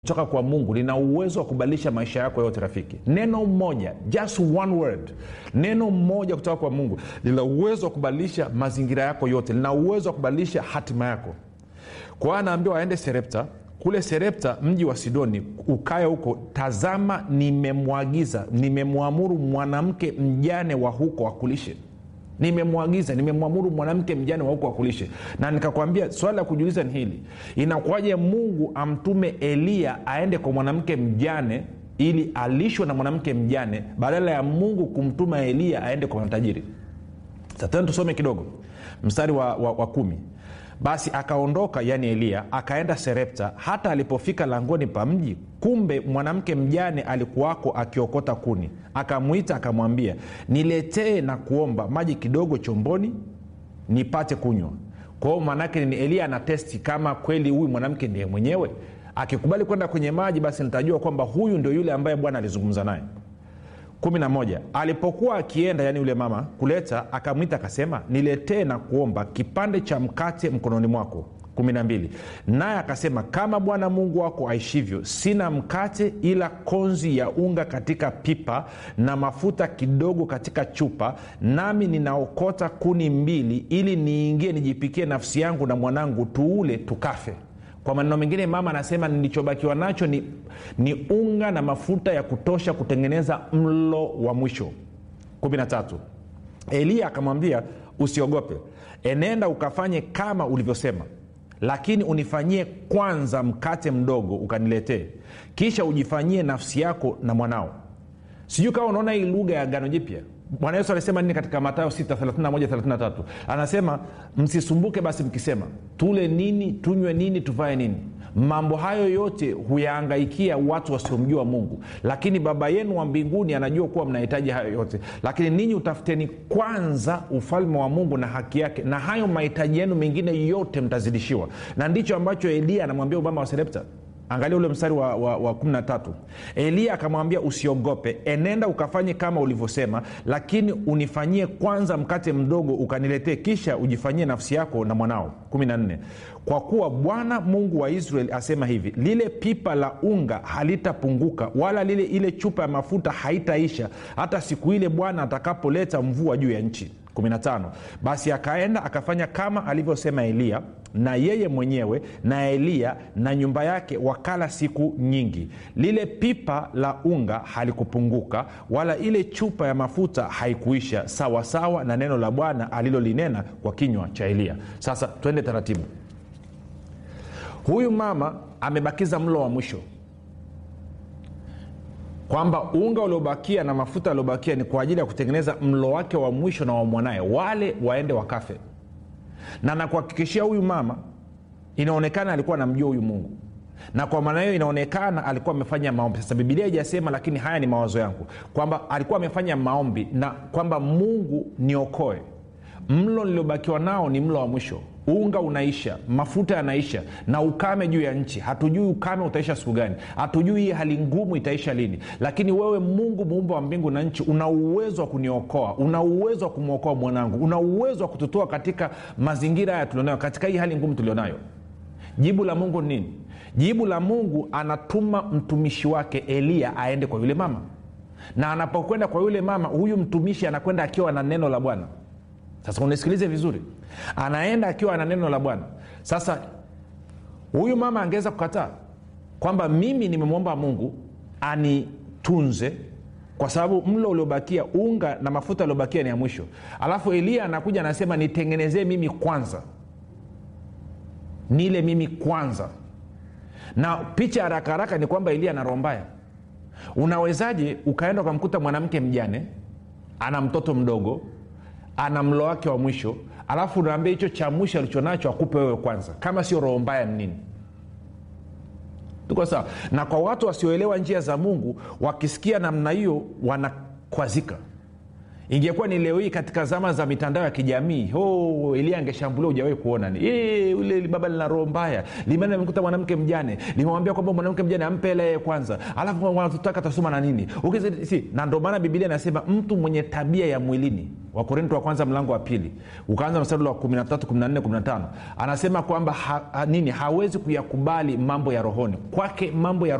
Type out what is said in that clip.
kutoka kwa mungu lina uwezo wa kubadilisha maisha yako yote rafiki neno moja just one word neno moja kutoka kwa mungu lina uwezo wa kubadilisha mazingira yako yote lina uwezo wa kubadilisha hatima yako kwa hiyo anaambiwa aende serepta kule serepta mji wa sidoni ukae huko tazama nimemwagiza nimemwamuru mwanamke mjane wa huko akulishe nimemwagiza nimemwamuru mwanamke mjane wa huko akulishe na nikakwambia swala la kujiuliza ni hili inakuwaje mungu amtume eliya aende kwa mwanamke mjane ili alishwe na mwanamke mjane badala ya mungu kumtuma eliya aende kwa matajiri satena tusome kidogo mstari wa, wa, wa kumi basi akaondoka yani eliya akaenda serepta hata alipofika langoni pa mji kumbe mwanamke mjane alikuwako akiokota kuni akamwita akamwambia niletee na kuomba maji kidogo chomboni nipate kunywa kwao maanaake ni eliya ana testi kama kweli huyu mwanamke ndiye mwenyewe akikubali kwenda kwenye maji basi nitajua kwamba huyu ndio yule ambaye bwana alizungumza naye 11 alipokuwa akienda yani yule mama kuleta akamwita akasema niletee na kuomba kipande cha mkate mkononi mwako 12 naye akasema kama bwana mungu wako aishivyo sina mkate ila konzi ya unga katika pipa na mafuta kidogo katika chupa nami ninaokota kuni mbili ili niingie nijipikie nafsi yangu na mwanangu tuule tukafe kwa maneno mengine mama anasema nilichobakiwa nacho ni, ni unga na mafuta ya kutosha kutengeneza mlo wa mwisho 13 eliya akamwambia usiogope enenda ukafanye kama ulivyosema lakini unifanyie kwanza mkate mdogo ukaniletee kisha ujifanyie nafsi yako na mwanao sijui kama unaona hii lugha ya gano jipya bwana yesu alisema nini katika matayo 6 anasema msisumbuke basi mkisema tule nini tunywe nini tuvae nini mambo hayo yote huyaangaikia watu wasiomjua mungu lakini baba yenu wa mbinguni anajua kuwa mnahitaji hayo yote lakini ninyi utafuteni kwanza ufalme wa mungu na haki yake na hayo mahitaji yenu mengine yote mtazidishiwa na ndicho ambacho eliya anamwambia ubama wa serepta angalia ule mstari wa, wa, wa 13 eliya akamwambia usiogope enenda ukafanye kama ulivyosema lakini unifanyie kwanza mkate mdogo ukaniletee kisha ujifanyie nafsi yako na mwanao 14 kwa kuwa bwana mungu wa israeli asema hivi lile pipa la unga halitapunguka wala lile ile chupa ya mafuta haitaisha hata siku ile bwana atakapoleta mvua juu ya nchi 15 basi akaenda akafanya kama alivyosema eliya na yeye mwenyewe na eliya na nyumba yake wakala siku nyingi lile pipa la unga halikupunguka wala ile chupa ya mafuta haikuisha sawasawa sawa na neno la bwana alilolinena kwa kinywa cha eliya sasa twende taratibu huyu mama amebakiza mlo wa mwisho kwamba unga uliobakia na mafuta yaliobakia ni kwa ajili ya kutengeneza mlo wake wa mwisho na wa mwanaye wale waende wakafe na nakuhakikishia huyu mama inaonekana alikuwa anamjua huyu mungu na kwa maana hiyo inaonekana alikuwa amefanya maombi sasa bibilia ijasema lakini haya ni mawazo yangu kwamba alikuwa amefanya maombi na kwamba mungu niokoe mlo niliobakiwa nao ni mlo wa mwisho unga unaisha mafuta yanaisha na ukame juu ya nchi hatujui ukame utaisha siku gani hatujui hii hali ngumu itaisha lini lakini wewe mungu muumba wa mbingu na nchi una uwezo wa kuniokoa una uwezo wa kumwokoa mwanangu una uwezo wa kututoa katika mazingira haya tulionayo katika hii hali ngumu tulionayo jibu la mungu ni nini jibu la mungu anatuma mtumishi wake eliya aende kwa yule mama na anapokwenda kwa yule mama huyu mtumishi anakwenda akiwa na neno la bwana sasa unisikilize vizuri anaenda akiwa na neno la bwana sasa huyu mama angeweza kukataa kwamba mimi nimemwomba mungu anitunze kwa sababu mlo uliobakia unga na mafuta aliobakia ni ya mwisho alafu eliya anakuja anasema nitengenezee mimi kwanza nile mimi kwanza na picha haraka haraka ni kwamba eliya ana roho mbaya unawezaje ukaenda ukamkuta mwanamke mjane ana mtoto mdogo ana mlo wake wa mwisho alafu unaambia hicho cha mwisho alichonacho akupe wewe kwanza kama sio roho mbaya ni nini tuko sawa na kwa watu wasioelewa njia za mungu wakisikia namna hiyo wanakwazika ingekuwa ni leo hii katika zama za mitandao ya kijamii oh, elia angeshambulia ujawahi kuona ni e, ule baba lina roho mbaya limeenda limekuta mwanamke mjane limemwambia kwamba mwanamke mjane ampe hela yeye kwanza alafu wanatutaka tasoma na nini Ukizi, si, na ndio maana bibilia inasema mtu mwenye tabia ya mwilini wakorinto wa kwanza mlango wa pili ukaanza mstari wa 13 14 15 anasema kwamba ha, ha, nini hawezi kuyakubali mambo ya rohoni kwake mambo ya